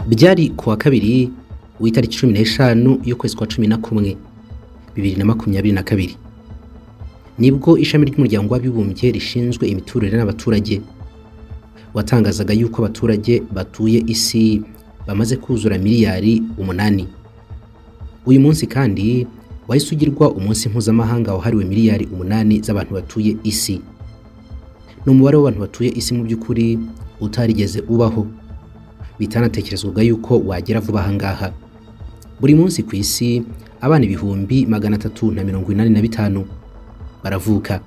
byari ku wa kabiri w'itariki cumi n'eshanu y'ukwezi kwa cumi na kumwe bibiri na makumyabiri na kabiri nibwo ishami ry'umuryango w'abibumbye rishinzwe imiturire n'abaturage watangazaga yuko abaturage batuye isi bamaze kuzura miliyari umunani uyu munsi kandi wahise ugirwa umunsi mpuzamahanga wahariwe miliyari umunani z'abantu batuye isi ni umubare w'abantu batuye isi mu by'ukuri utarigeze ubaho bitanatekerezwaga yuko wagera vuba aha ngaha buri munsi ku isi abana ibihumbi magana atatu na mirongo inani na bitanu baravuka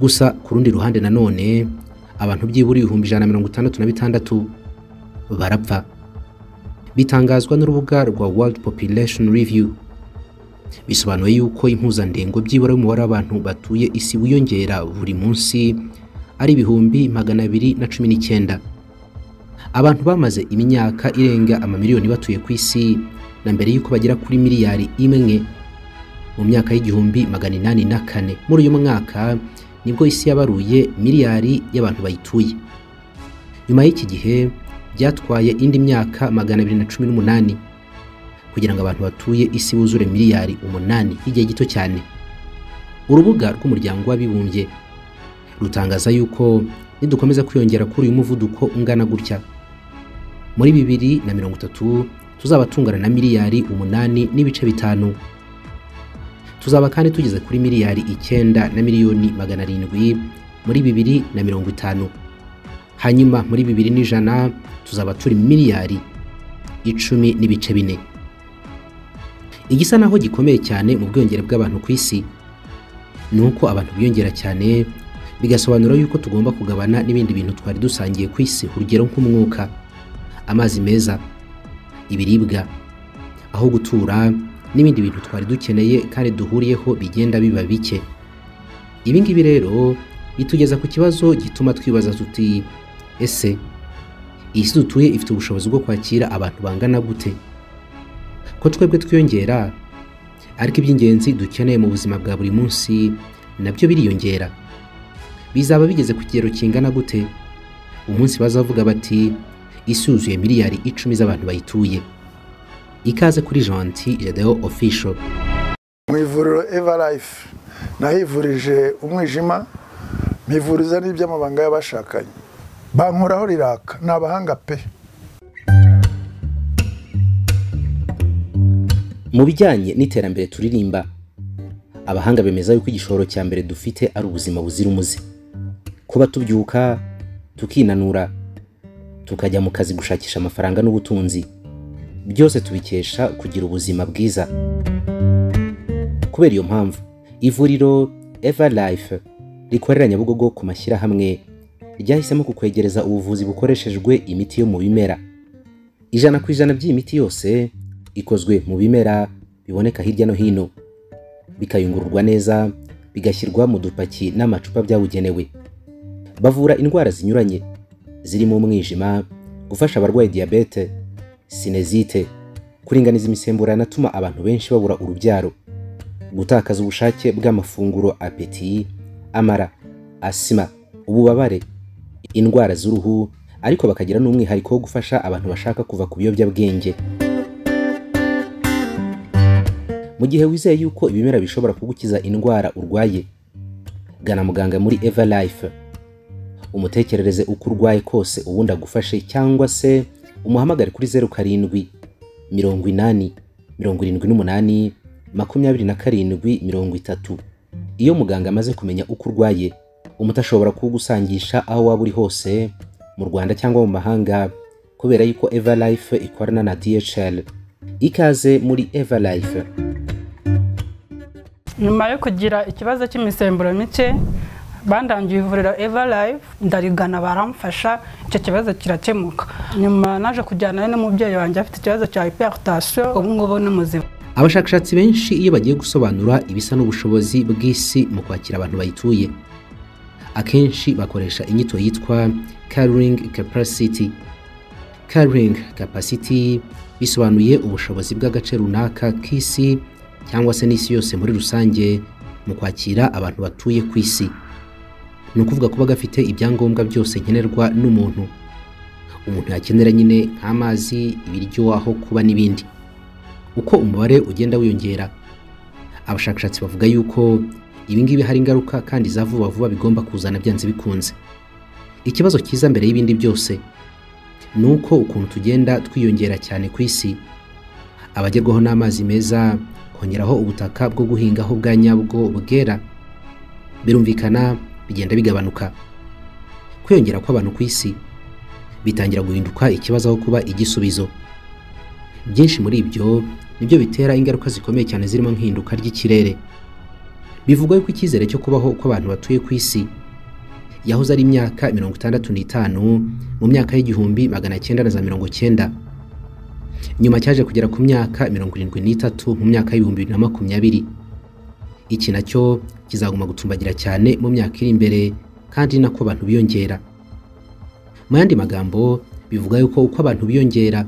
gusa ku rundi ruhande nanone abantu byibura ibihumbi ijana na mirongo itandatu na bitandatu barapfa bitangazwa n'urubuga rwa World Population Review bisobanuye yuko impuzandengo byibura y'umubare w'abantu batuye isi wiyongera buri munsi ari ibihumbi magana abiri na cumi n'icyenda abantu bamaze imyaka irenga amamiliyoni batuye ku isi na mbere y'uko bagera kuri miliyari imwe mu myaka y'igihumbi magana inani na kane muri uyu mwaka nibwo isi yabaruye miliyari y'abantu bayituye nyuma y'iki gihe byatwaye indi myaka magana abiri na cumi n'umunani kugira ngo abantu batuye isi buzure miliyari umunani igihe gito cyane urubuga rw'umuryango w'abibumbye rutangaza yuko nidukomeza kwiyongera kuri uyu muvuduko ungana gutya muri bibiri na mirongo itatu tuzaba tungana na miliyari umunani n'ibice bitanu tuzaba kandi tugeze kuri miliyari icyenda na miliyoni magana arindwi muri bibiri na mirongo itanu hanyuma muri bibiri n'ijana tuzaba turi miliyari icumi n'ibice bine igisa naho gikomeye cyane mu bwiyongere bw'abantu ku isi ni uko abantu biyongera cyane bigasobanura yuko tugomba kugabana n'ibindi bintu twari dusangiye ku isi urugero nk'umwuka amazi meza ibiribwa aho gutura n'ibindi bintu twari dukeneye kandi duhuriyeho bigenda biba bike ibi ngibi rero bitugeza ku kibazo gituma twibaza tuti ese isi dutuye ifite ubushobozi bwo kwakira abantu bangana gute ko twebwe twiyongera ariko iby'ingenzi dukeneye mu buzima bwa buri munsi nabyo biriyongera bizaba bigeze ku kigero kingana gute umunsi bazavuga bati isi yuzuye miliyari icumi z'abantu bayituye ikaze kuri janti redeo official mu ivuriro everlife nahivurije umwijima mpivuriza n'iby'amabanga y'abashakanye bankoraho riraka ni abahanga pe mu bijyanye n'iterambere turirimba abahanga bemeza yuko igishoro cya mbere dufite ari ubuzima buzira umuze kuba tubyuka tukinanura tukajya mu kazi gushakisha amafaranga n'ubutunzi byose tubikesha kugira ubuzima bwiza kubera iyo mpamvu ivuriro eva life rikorera nyabugogo ku mashyirahamwe ryahisemo kukwegereza ubuvuzi bukoreshejwe imiti yo mu bimera ijana ku ijana by'iyi miti yose ikozwe mu bimera biboneka hirya no hino bikayungururwa neza bigashyirwa mu dupaki n'amacupa byabugenewe bavura indwara zinyuranye zirimo umwijima gufasha abarwaye diyabete sinezite kuringaniza imisemburo atuma abantu benshi babura urubyaro gutakaza ubushake bw'amafunguro apeti amara asima ububabare indwara z'uruhu ariko bakagira n'umwihariko wo gufasha abantu bashaka kuva ku biyobyabwenge mu gihe wizeye yuko ibimera bishobora kugukiza indwara urwaye gana muganga muri eva life umutekerereze uko urwaye kose ubundi agufashe cyangwa se umuhamagare kuri zeru karindwi mirongo inani mirongo irindwi n'umunani makumyabiri na karindwi mirongo itatu iyo muganga amaze kumenya uko urwaye umuti ashobora kugusangisha aho waba uri hose mu rwanda cyangwa mu mahanga kubera yuko eva life ikorana na dhl ikaze muri eva life nyuma yo kugira ikibazo cy'imisemburo mike bandangiye ivuriro eva life ndarigana baramfasha icyo kibazo kirakemuka nyuma naje kujyanayo n'umubyeyi wanjye afite ikibazo cya hiperutasiyo ubu ngubu ni muzima abashakashatsi benshi iyo bagiye gusobanura ibisa n'ubushobozi bw'isi mu kwakira abantu bayituye akenshi bakoresha inyito yitwa caring capacity caring capacity bisobanuye ubushobozi bw'agace runaka k'isi cyangwa se n'isi yose muri rusange mu kwakira abantu batuye ku isi ni ukuvuga kuba gafite ibyangombwa byose nkenerwa n'umuntu umuntu yakenera nyine nk'amazi ibiryo aho kuba n'ibindi uko umubare ugenda wiyongera abashakashatsi bavuga yuko ibingibi hari ingaruka kandi za vuba vuba bigomba kuzana byanze bikunze ikibazo cyiza mbere y'ibindi byose ni uko ukuntu tugenda twiyongera cyane ku isi abagerwaho n'amazi meza kongeraho ubutaka bwo guhingaho bwa nyabwo bwera birumvikana bigenda bigabanuka kwiyongera kw'abantu ku isi bitangira guhinduka ikibazo aho kuba igisubizo byinshi muri ibyo nibyo bitera ingaruka zikomeye cyane zirimo nk'ihinduka ry'ikirere bivugwa yuko icyizere cyo kubaho kw'abantu batuye ku isi yahoze ari imyaka mirongo itandatu n'itanu mu myaka y'igihumbi magana cyenda na za mirongo cyenda nyuma cyaje kugera ku myaka mirongo irindwi n'itatu mu myaka y'ibihumbi bibiri na makumyabiri iki nacyo kizaguma gutumbagira cyane mu myaka iri imbere kandi ni nako abantu biyongera mu yandi magambo bivuga yuko uko abantu biyongera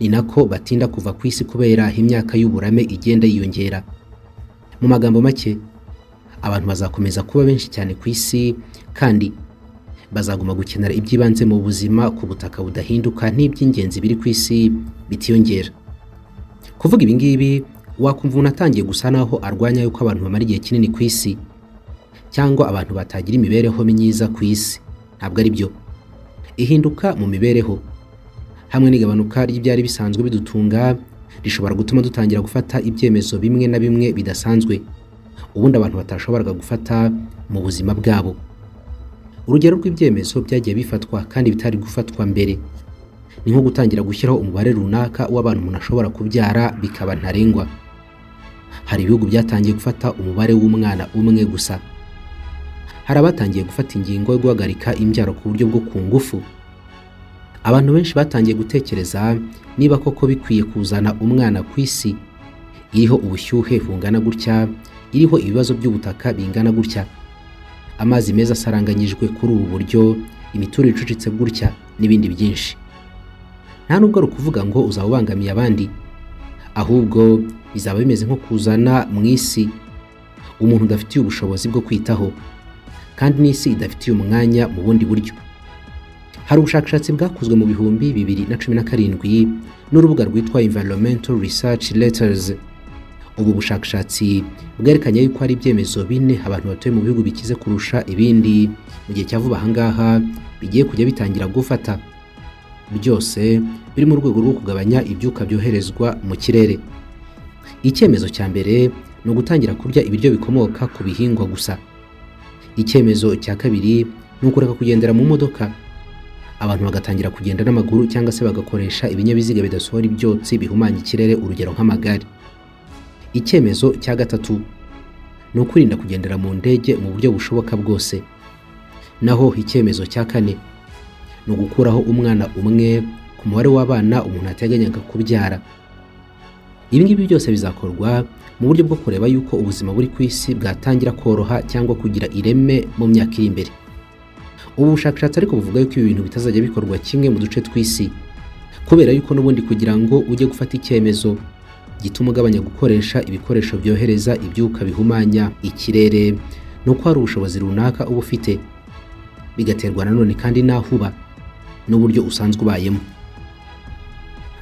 ni nako batinda kuva ku isi kubera imyaka y'uburame igenda yiyongera mu magambo make abantu bazakomeza kuba benshi cyane ku isi kandi bazaguma gukenera iby'ibanze mu buzima ku butaka budahinduka n'iby'ingenzi biri ku isi bitiyongera kuvuga ibi ngibi wakumva umuntu atangiye gusa naho arwanya yuko abantu bamara igihe kinini ku isi cyangwa abantu batagira imibereho myiza ku isi ntabwo ari byo ihinduka mu mibereho hamwe n'igabanuka ry'ibyari bisanzwe bidutunga rishobora gutuma dutangira gufata ibyemezo bimwe na bimwe bidasanzwe ubundi abantu batashoboraga gufata mu buzima bwabo urugero rw'ibyemezo byagiye bifatwa kandi bitari gufatwa mbere ni nko gutangira gushyiraho umubare runaka w'abantu umuntu ashobora kubyara bikaba ntarengwa hari ibihugu byatangiye gufata umubare w'umwana umwe gusa hari abatangiye gufata ingingo yo guhagarika imbyaro ku buryo bwo ku ngufu abantu benshi batangiye gutekereza niba koko bikwiye kuzana umwana ku isi iriho ubushyuhe bungana gutya iriho ibibazo by'ubutaka bingana gutya amazi meza asaranganyijwe kuri ubu buryo imiturire icucitse gutya n'ibindi byinshi nta nubwo ari ukuvuga ngo uzaba ubangamiye abandi ahubwo bizaba bimeze nko kuzana mu isi umuntu udafitiye ubushobozi bwo kwitaho kandi n'isi idafitiye umwanya mu bundi buryo hari ubushakashatsi bwakozwe mu bihumbi bibiri na cumi na karindwi n'urubuga rwitwa environmental research letters ubu bushakashatsi bwerekanye yuko hari ibyemezo bine abantu batuye mu bihugu bikize kurusha ibindi mu gihe cya vuba ahangaha bigiye kujya bitangira gufata byose biri mu rwego rwo kugabanya ibyuka byoherezwa mu kirere icyemezo cya mbere ni ugutangira kurya ibiryo bikomoka ku bihingwa gusa icyemezo cya kabiri ni ukureka kugendera mu modoka abantu bagatangira kugenda n'amaguru cyangwa se bagakoresha ibinyabiziga bidasohora ibyotsi bihumanya ikirere urugero nk'amagare icyemezo cya gatatu ni ukurinda kugendera mu ndege mu buryo bushoboka bwose naho icyemezo cya kane ni ugukuraho umwana umwe ku mubare w'abana umuntu ateganyaga kubyara ibi ngibi byose bizakorwa mu buryo bwo kureba yuko ubuzima buri ku isi bwatangira koroha cyangwa kugira ireme mu myaka iri imbere ubu bushakashatsi ariko buvuga yuko ibi bintu bitazajya bikorwa kimwe mu duce tw'isi kubera yuko n'ubundi kugira ngo ujye gufata icyemezo gituma ugabanya gukoresha ibikoresho byohereza ibyuka bihumanya ikirere ni uko hari ubushobozi runaka uba ufite bigaterwa nanone kandi n'aho uba n'uburyo usanzwe ubayemo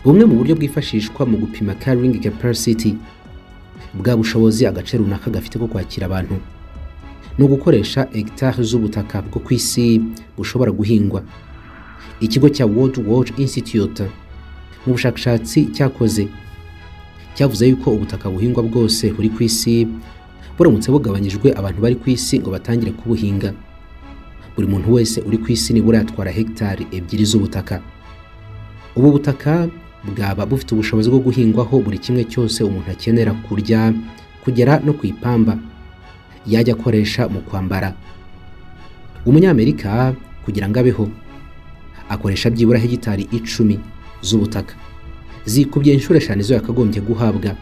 bumwe mu buryo bwifashishwa mu gupima carrying capacity bwa bushobozi agace runaka gafite ko kwakira abantu ni ugukoresha hegitari z'ubutaka bwo ku isi bushobora guhingwa ikigo cya world watch institute mu bushakashatsi cyakoze cyavuze yuko ubutaka buhingwa bwose buri ku isi buramutse bugabanyijwe abantu bari ku isi ngo batangire kubuhinga buri muntu wese uri ku isi nibura yatwara hegitari ebyiri z'ubutaka ubu butaka bwaba bufite ubushobozi bwo guhingwaho buri kimwe cyose umuntu akenera kurya kugera no ku ipamba yajya akoresha mu kwambara umunyamerika kugira ngo abeho akoresha byibura hegitari icumi z'ubutaka zikubye inshuro eshanu izo yakagombye guhabwa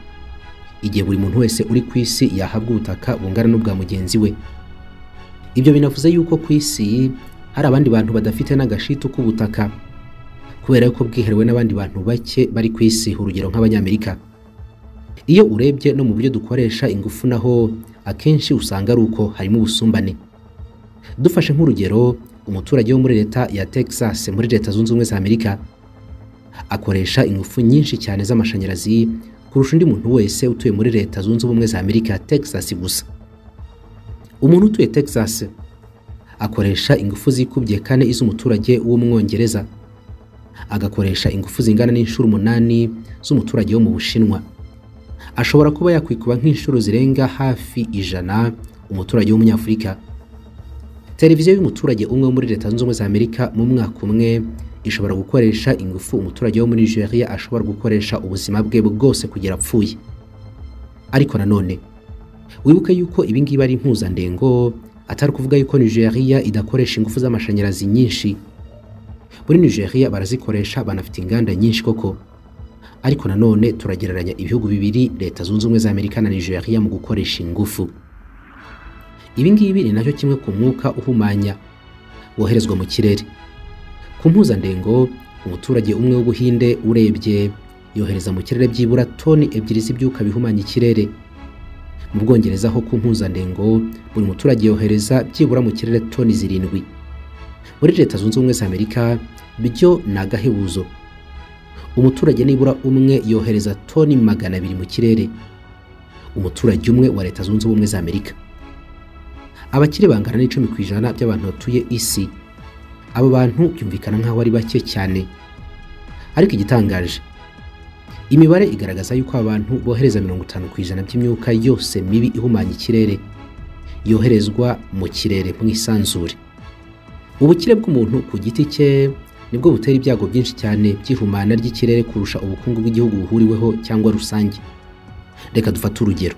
igihe buri muntu wese uri ku isi yahabwa ubutaka bungana n'ubwa mugenzi we ibyo binavuze yuko ku isi hari abandi bantu badafite n'agashitu k'ubutaka kubera yuko bwihariwe n'abandi bantu bake bari ku isi urugero nk'abanyamerika iyo urebye no mu buryo dukoresha ingufu naho akenshi usanga ari uko harimo ubusumbane dufashe nk'urugero umuturage wo muri leta ya texas muri leta zunze ubumwe za amerika akoresha ingufu nyinshi cyane z'amashanyarazi kurusha undi muntu wese utuye muri leta zunze ubumwe za amerika texas gusa umuntu utuye texas akoresha ingufu zikubye kane iz'umuturage w'umwongereza agakoresha ingufu zingana n'inshuro umunani z'umuturage wo mu bushinwa ashobora kuba yakwikuba nk'inshuro zirenga hafi ijana umuturage w'umunyafurika televiziyo y'umuturage umwe wo muri leta zunze ubumwe za amerika mu mwaka umwe ishobora gukoresha ingufu umuturage wo muri nigeria ashobora gukoresha ubuzima bwe bwose kugera apfuye ariko nanone wibuke yuko ibi ngibi ari impuzandengo atari ukuvuga yuko nigeria idakoresha ingufu z'amashanyarazi nyinshi muri nigeria barazikoresha banafite inganda nyinshi koko ariko nanone turagereranya ibihugu bibiri leta zunze ubumwe za amerika na nigeria mu gukoresha ingufu ibi ngibi ni nacyo kimwe ku mwuka uhumanya woherezwa mu kirere ku mpuzandengo umuturage umwe w'ubuhinde urebye yohereza mu kirere byibura toni ebyiri z'ibyuka bihumanya ikirere mu bwongereza ho ku mpuzandengo buri muturage yohereza byibura mu kirere toni zirindwi muri leta zunze ubumwe za amerika byo ni agahebuzo umuturage nibura umwe yohereza toni magana abiri mu kirere umuturage umwe wa leta zunze ubumwe za amerika abakire bangana n'icumi ku ijana by'abantu batuye isi abo bantu byumvikana nk'aho ari bake cyane ariko igitangaje imibare igaragaza yuko abantu bohereza mirongo itanu ku ijana by'imyuka yose mibi ihumanya ikirere yoherezwa mu kirere mu isanzure ubukire bw'umuntu ku giti cye nibwo butera ibyago byinshi cyane by'ihumana ry'ikirere kurusha ubukungu bw'igihugu buhuriweho cyangwa rusange reka dufate urugero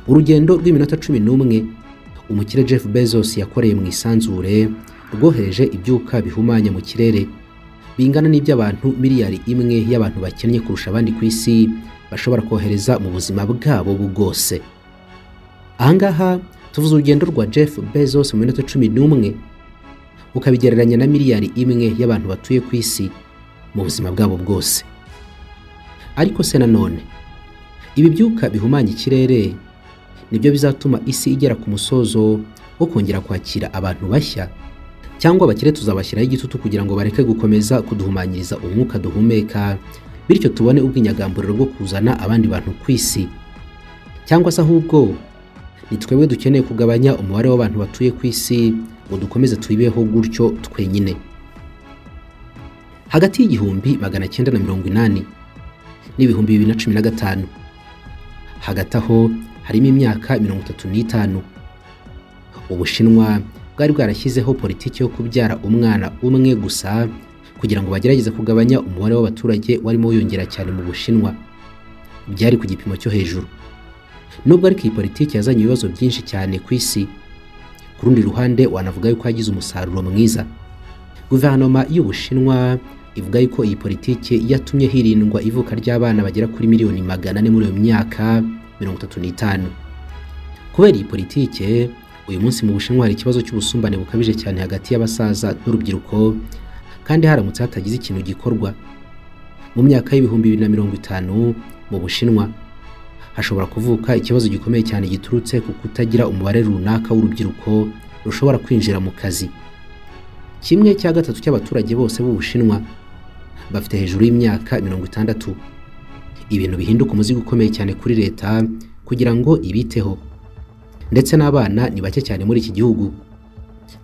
urugendo rw'iminota cumi n'umwe umukire Jeff Bezos yakoreye mu isanzure rwohereje ibyuka bihumanya mu kirere bingana n'iby'abantu miliyari imwe y'abantu bakennye kurusha abandi ku isi bashobora kohereza mu buzima bwabo bwose ahangaha tuvuze urugendo rwa Jeff Bezos mu minota cumi n'umwe ukabigereranya na miliyari imwe y'abantu batuye ku isi mu buzima bwabo bwose ariko se nanone ibi byuka bihumanya ikirere nibyo bizatuma isi igera ku musozo wo kongera kwakira abantu bashya cyangwa abakire tuzabashyiraho igitutu kugira ngo bareke gukomeza kuduhumanyiriza umwuka duhumeka bityo tubone ubw'inyagamburiro bwo kuzana abandi bantu ku isi cyangwa se ahubwo ni twebwe dukeneye kugabanya umubare w'abantu batuye ku isi ngo dukomeze tuyibeho gutyo twenyine hagati y'igihumbi magana cyenda na mirongo inani n'ibihumbi bibiri na cumi na gatanu hagati aho harimo imyaka mirongo itatu n'itanu ubushinwa bwari bwarashyizeho politiki yo kubyara umwana umwe gusa kugira ngo bagerageze kugabanya umubare w'abaturage warimo wiyongera cyane mu bushinwa byari ku gipimo cyo hejuru nubwo ariko iyi politiki yazanye ibibazo byinshi cyane ku isi ku rundi ruhande wanavuga yuko yagize umusaruro mwiza guverinoma y'ubushinwa ivuga yuko iyi politiki yatumye hirindwa ivuka ry'abana bagera kuri miliyoni magana ane muri iyo myaka mirongo itatu n'itanu kubera iyi politike uyu munsi mu bushinwa hari ikibazo cy'ubusumbane bukabije cyane hagati y'abasaza n'urubyiruko kandi haramutse hatagize ikintu gikorwa mu myaka y'ibihumbi bibiri na mirongo itanu mu bushinwa hashobora kuvuka ikibazo gikomeye cyane giturutse ku kutagira umubare runaka w'urubyiruko rushobora kwinjira mu kazi kimwe cya gatatu cy'abaturage bose b'ubushinwa bafite hejuru y'imyaka mirongo itandatu ibintu bihinduka umuzigo ukomeye cyane kuri leta kugira ngo ibiteho ndetse n'abana ni bake cyane muri iki gihugu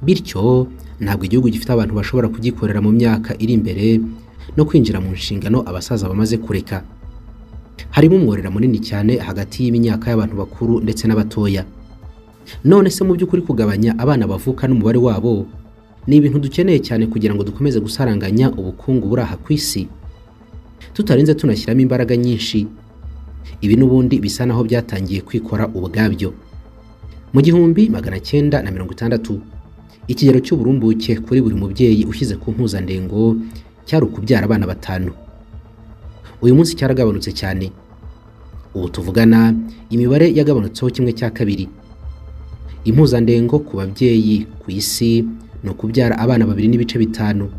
bityo ntabwo igihugu gifite abantu bashobora kugikorera mu myaka iri imbere no kwinjira mu nshingano abasaza bamaze kureka harimo umworera munini cyane hagati y'imyaka y'abantu bakuru ndetse n'abatoya none se mu by'ukuri kugabanya abana bavuka n'umubare wabo ni ibintu dukeneye cyane kugira ngo dukomeze gusaranganya ubukungu buri aha ku isi tutarinze tunashyiramo imbaraga nyinshi ibi n'ubundi bisa naho byatangiye kwikora ubwabyo mu gihumbi magana cyenda na mirongo itandatu ikigero cy'uburumbuke kuri buri mubyeyi ushyize ku mpuzandengo cyari ukubyara abana batanu uyu munsi cyaragabanutse cyane ubu tuvugana imibare yagabanutseho kimwe cya kabiri impuzandengo ku babyeyi ku isi ni ukubyara abana babiri n'ibice bitanu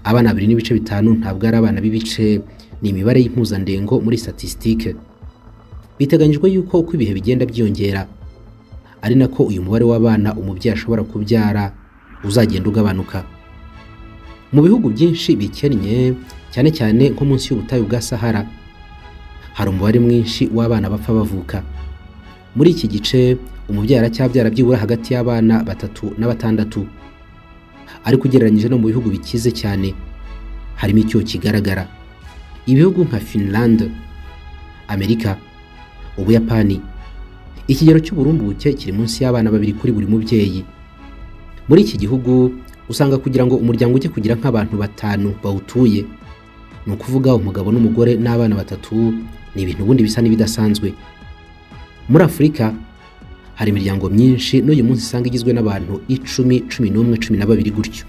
abana babiri n'ibice bitanu ntabwo ari abana b'ibice ni imibare y'impuzandengo muri statisitike biteganyijwe yuko uko ibihe bigenda byiyongera ari nako uyu mubare w'abana umubyeyi ashobora kubyara uzagenda ugabanuka mu bihugu byinshi bikennye cyane cyane nko munsi y'ubutayu bwa sahara hari umubare mwinshi w'abana bapfa bavuka muri iki gice umubyeyi aracyabyara byibura hagati y'abana batatu na batandatu ariko ugereranyije no mu bihugu bikize cyane harimo icyo kigaragara ibihugu nka finland amerika ubuyapani ikigero cy'uburumbuke kiri munsi y'abana babiri kuri buri mubyeyi muri iki gihugu usanga kugira ngo umuryango ujye kugira nk'abantu batanu bawutuye ni ukuvuga umugabo n'umugore n'abana batatu ni ibintu ubundi bisa n'ibidasanzwe muri afurika hari imiryango myinshi n'uyu munsi usanga igizwe n'abantu icumi cumi n'umwe cumi na babiri gutyo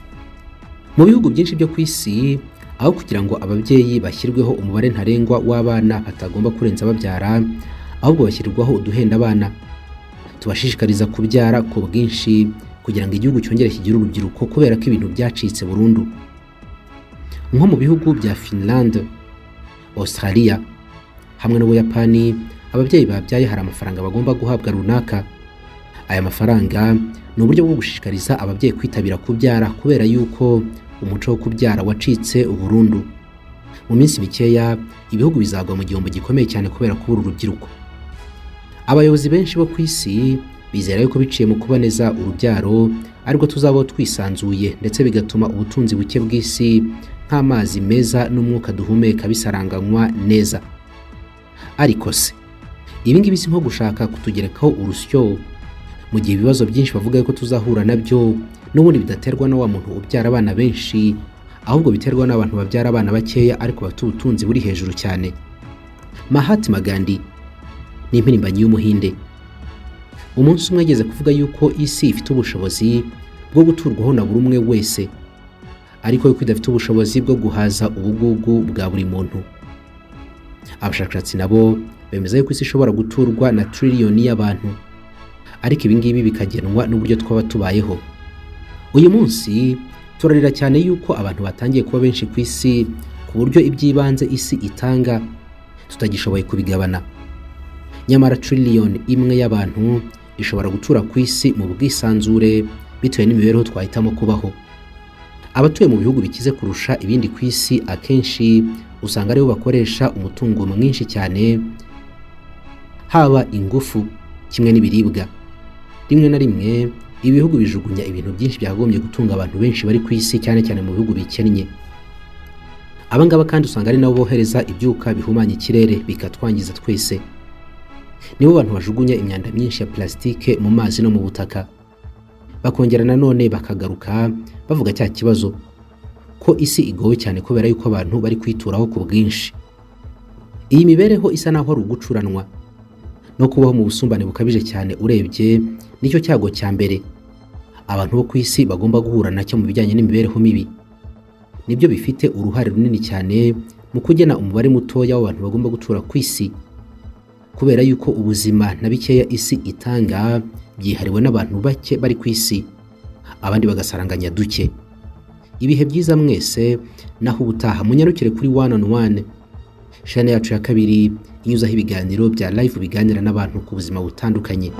mu bihugu byinshi byo ku isi aho kugira ngo ababyeyi bashyirweho umubare ntarengwa w'abana batagomba kurenza babyara ahubwo bashyirirwaho uduhenda abana tubashishikariza kubyara ku bwinshi kugira ngo igihugu cyongere kigire urubyiruko kubera ko ibintu byacitse burundu nko mu bihugu bya finland australia hamwe n'ubuyapani ababyeyi babyaye hari amafaranga bagomba guhabwa runaka aya mafaranga ni uburyo bwo gushishikariza ababyeyi kwitabira kubyara kubera yuko umuco wo kubyara wacitse burundu mu minsi mikeya ibihugu bizagwa mu gihombo gikomeye cyane kubera kubura urubyiruko abayobozi benshi bo ku isi bizera yuko biciye mu kuboneza urubyaro ariko tuzabaho twisanzuye ndetse bigatuma ubutunzi buke bw'isi nk'amazi meza n'umwuka duhumeka bisaranganywa neza ariko se ibi ngibi si nko gushaka kutugerekaho urusyo mu gihe ibibazo byinshi bavuga yuko tuzahura nabyo n'ubundi bidaterwa na wa muntu ubyara abana benshi ahubwo biterwa n'abantu babyara abana bakeya ariko bafite ubutunzi buri hejuru cyane Mahatma Gandhi ni impirimbanyi y'umuhinde umunsi umwe yageze kuvuga yuko isi ifite ubushobozi bwo guturwaho na buri umwe wese ariko yuko idafite ubushobozi bwo guhaza ubugugu bwa buri muntu abashakashatsi nabo bemeza yuko isi ishobora guturwa na tiriliyoni y'abantu ariko ibingibi bikagenwa n'uburyo twaba tubayeho uyu munsi turarira cyane yuko abantu batangiye kuba benshi ku isi ku buryo iby'ibanze isi itanga tutagishoboye kubigabana nyamara tiriliyoni imwe y'abantu ishobora gutura ku isi mu bwisanzure bitewe n'imibereho twahitamo kubaho abatuye mu bihugu bikize kurusha ibindi ku isi akenshi usanga aribo bakoresha umutungo mwinshi cyane haba ingufu kimwe n'ibiribwa rimwe na rimwe ibihugu bijugunya ibintu byinshi byakagombye gutunga abantu benshi bari ku isi cyane cyane mu bihugu bikennye abangaba kandi usanga ari nabo bohereza ibyuka bihumanya ikirere bikatwangiza twese nibo bantu bajugunya imyanda myinshi ya plasitike mu mazi no mu butaka bakongera nanone bakagaruka bavuga cya kibazo ko isi igowe cyane kubera yuko abantu bari kwituraho ku bwinshi iyi mibereho isa naho ari ugucuranwa no kubaho mu busumbane bukabije cyane urebye nicyo cyago cya mbere abantu bo ku isi bagomba guhura nacyo mu bijyanye n'imibereho mibi nibyo bifite uruhare runini cyane mu kugena umubare mutoya w'abantu bagomba gutura ku isi kubera yuko ubuzima na bikeya isi itanga byihariwe n'abantu bake bari ku isi abandi bagasaranganya duke ibihe byiza mwese naho ubutaha munyarukire kuri one on one shana yacu ya kabiri inyuzaho ibiganiro bya live biganira n'abantu ku buzima butandukanye